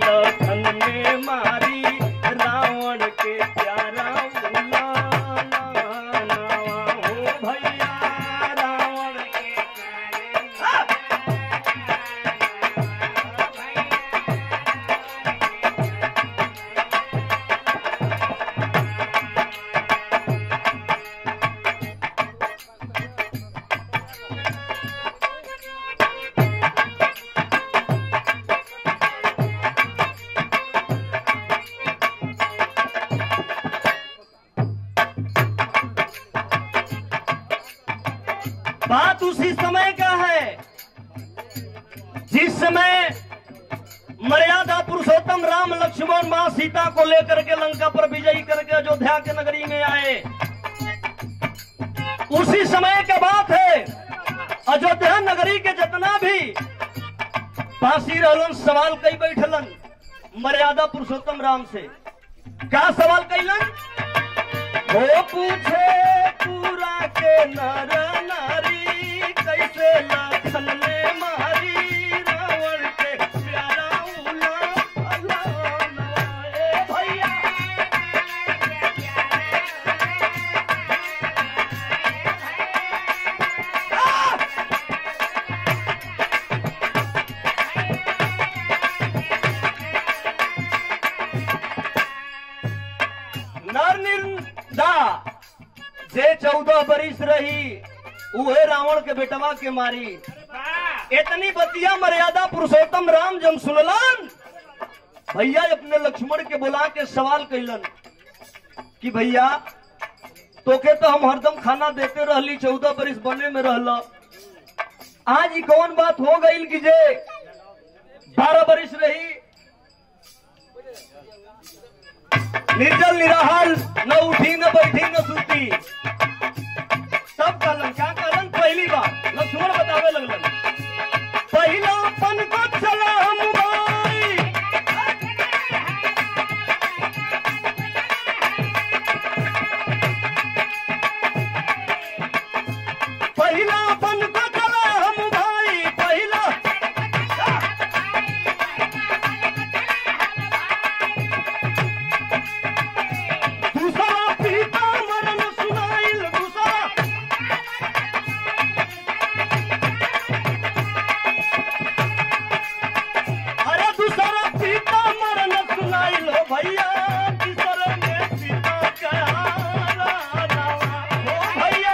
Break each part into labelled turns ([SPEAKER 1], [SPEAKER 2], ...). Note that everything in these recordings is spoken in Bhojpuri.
[SPEAKER 1] लखन में मारी रावण के प्यारा उलाना हो भैया रावण के प्यारे बात उसी समय का है जिस समय मर्यादा पुरुषोत्तम राम लक्ष्मण मां सीता को लेकर के लंका पर विजयी करके अयोध्या के नगरी में आए उसी समय का बात है अयोध्या नगरी के जितना भी पासी रहलन सवाल कई बैठलन मर्यादा पुरुषोत्तम राम से क्या सवाल कैलन वो पूछे पूरा के नर नारी कैसे लखन ने मारी रावण के प्यारा उला अलाना ए भैया नर निर्दा जे चौदह बरिस रही उहे रावण के बेटवा के मारी इतनी बतिया मर्यादा पुरुषोत्तम राम जब सुनलन भैया अपने लक्ष्मण के बुला के सवाल कैलन कि भैया तोके तो हम हरदम खाना देते रहली चौदह बरिस बने में रहल आज ही कौन बात हो गई कि जे बारह बरिस रही निर्जल निराहार न उठी न बैठी न सुती सब कहलन क्या कहलन पहली बार लक्ष्मण बतावे लगलन पहला पन को चला हम भाई पहला पन को चला हम भाई पहला दूसरा पीता मरण सुनाइल दूसरा अरे दूसरा पीता मरण सुनाइल हो भैया तीसरे में पीता क्या राजा हो भैया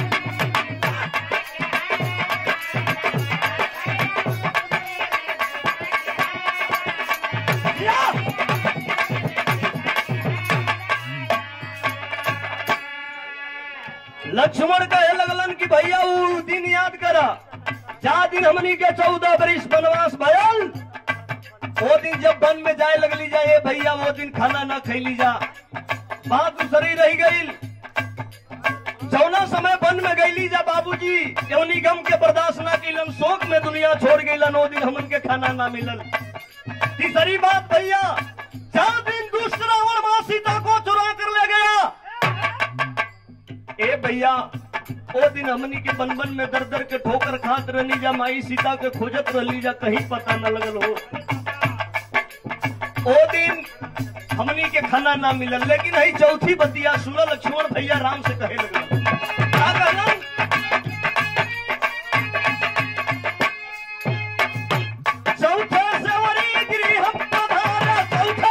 [SPEAKER 1] या! लक्ष्मण कहे लगलन कि भैया वो दिन याद करा जा दिन हमनी के चौदह बरिस वनवास भयल वो दिन जब वन में जाए लगली जा ए भैया वो दिन खाना ना खैली जा बात दूसरी रह गई जौना समय वन में गईली जा बाबूजी यौनी गम के बर्दाश्त ना कैलन शोक में दुनिया छोड़ गईलन वो दिन हमन के खाना ना मिलल तीसरी बात भैया चार दिन दूसरा और माँ सीता को चुरा कर ले गया ए भैया ओ दिन हमनी के बन बन में दर दर के ठोकर खात रहनी जा माई सीता के खोजत रहली जा कहीं पता न लगल हो ओ दिन हमनी के खाना ना मिलल लेकिन हई चौथी बतिया सुनल लक्ष्मण भैया राम से कहे लगल का कहलन चौथे सेवरी गृह पधारा चौथे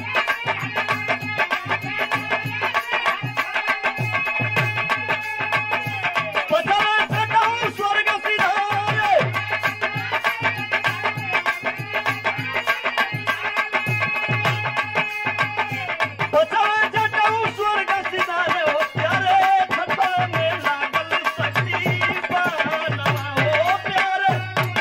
[SPEAKER 1] पचरा छटाऊ स्वर्ग सिधारे पचरा छटाऊ स्वर्ग सिधारे हो प्यारे छठा में लागल सखी बनवा हो प्यारे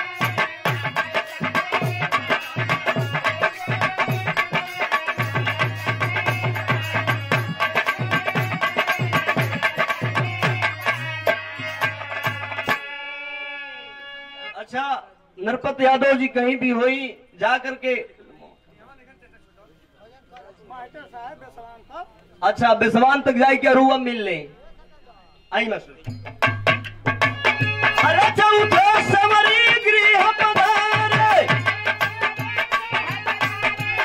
[SPEAKER 1] अच्छा नरपत यादव जी कहीं भी हुई जा करके अच्छा बेसवान तक जाए क्या रुआ मिल ले आई मैं सुन अरे चौथे समरी गृह पधारे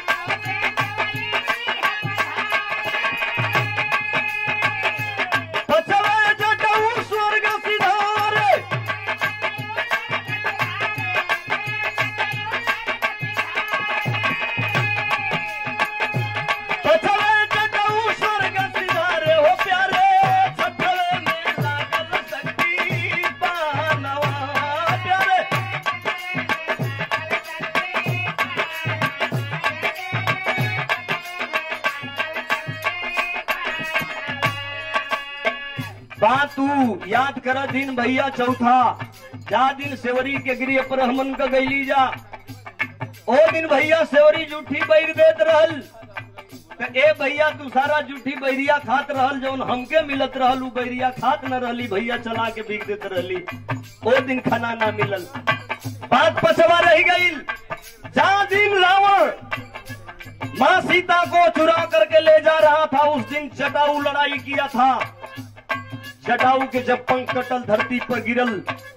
[SPEAKER 1] बात तू याद कर दिन भैया चौथा जा दिन सेवरी के गृह पर हमन का गैली जा ओ दिन भैया सेवरी जूठी बैर देत रहल त ए भैया तू सारा जूठी बैरिया खात रहल जौन हमके मिलत रहल उ बैरिया खात न रहली भैया चला के बिक देत रहली ओ दिन खाना ना मिलल बात पछवा रह गईल जा दिन रावण माँ सीता को चुरा करके ले जा रहा था उस दिन जटाऊ लड़ाई किया था जटाऊ के जब पंख कटल धरती पर गिरल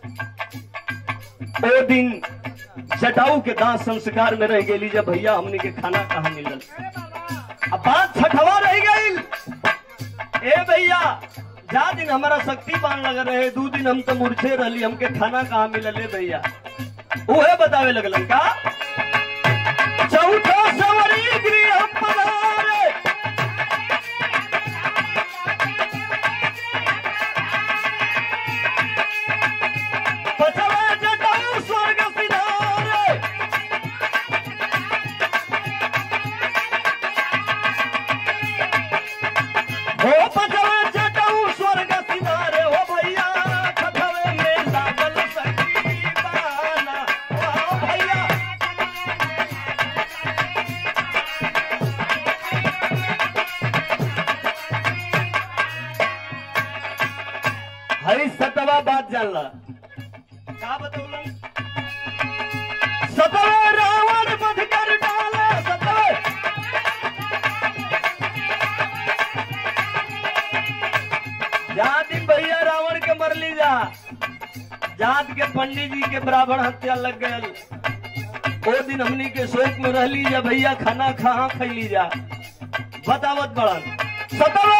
[SPEAKER 1] ओ दिन जटाऊ के दांत संस्कार में रह गई जब भैया हमने के खाना कहा मिलल अब बात छठवा रह गई ए भैया जा दिन हमारा शक्ति बान लग रहे दू दिन हम तो मूर्छे रहली हमके खाना कहाँ मिलल है भैया उहे बतावे लगलन का चौथा सवरी गृह पधारे पछवा जटाऊ स्वर्ग सिधारे हो पछवा जटाऊ स्वर्ग सिधारे हो भैया खतवे में लागल सखी बाना हो भैया हरी सतवा बात जानला का बतौलन सतवे रावण बध कर डाले सतवे जाति भैया रावण के मर ली जा जात के पंडित जी के ब्राह्मण हत्या लग गयल ओ दिन हमनी के शोक में रह ली जा भैया खाना कहाँ खैली जा बतावत बड़न सतवे